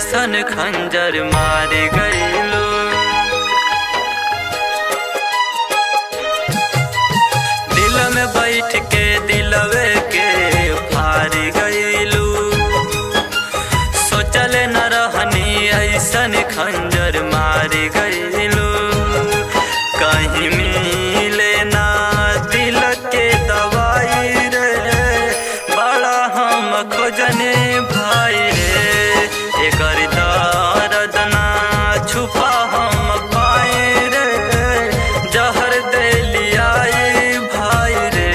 ऐसन खंजर मार गईलू दिल में बैठ के दिलवे के फार गईलू सोचल न रहनी ऐसन खंजर मार गईलू कहीं मिले ना दिल के दवाई रे बड़ा हम खोजने भाई रे एकर दर्द ना छुपा हम पाए रे जहर दे लियाई भाई रे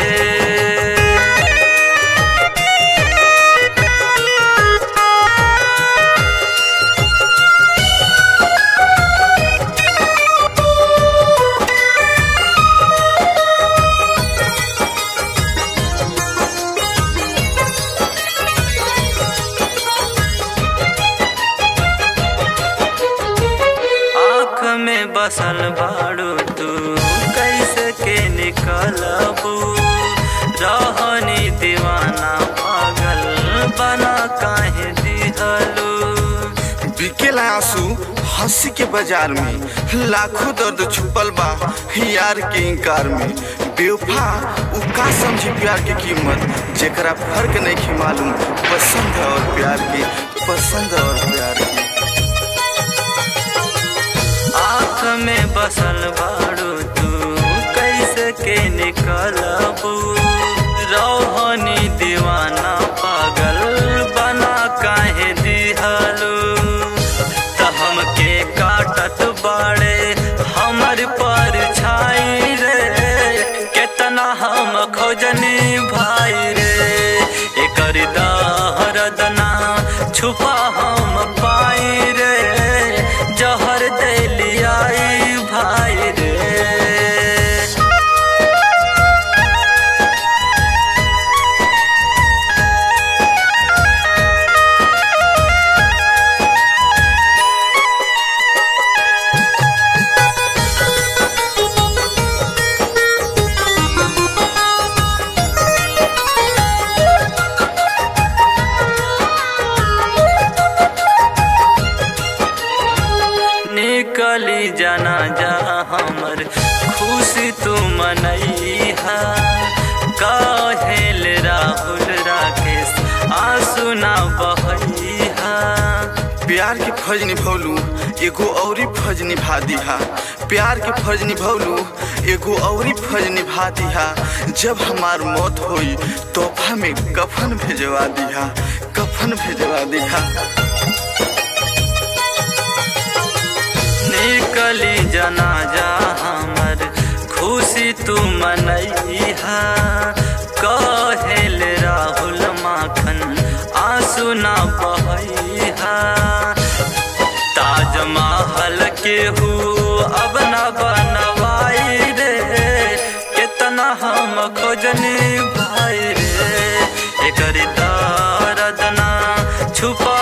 आँख में बसल बाड़ू तू कैसे के निकलबू रहनी दीवाना पागल बना काहे दिहलू बिकेला आंसू हंसी के बाजार में लाखों दर्द छुपल बा यार के इंकार में बेवफा उ का समझी प्यार के कीमत जेकरा फर्क नहीं की मालूम पसंद और प्यार के पसंद और प्यार के आँख में बसल बाड़ू तू कैसे के निकलबू रोहनी दीवाना पागल बना काहे दिहलू त हमके काटत बाड़े हमर पर छाई रे केतना हम खोजनी भाई रे एकर दर्द ना छुपा हम पाई रे जहर दे लियाई भाई रे निकली जाना जा हमर खुशी तू मनैहा कहेल राहुल राकेश आंसू ना बहैहा प्यार के फर्ज निभौलू एगो औरी फर्ज निभा दिहा प्यार के फर्ज निभौलू एगो औरी फर्ज निभा दिहा जब हमार मौत होई तोहफा में कफन भेजवा दिहा कफन भेजवा दिहा निकली जनाजा हमर खुशी तू मनैहा कहेल राहुल माखन आंसू ना बहैहा ताजमहल के हु अब न बनवाई रे कितना हम खोजनी भाई रे एकर दर्द ना छुपा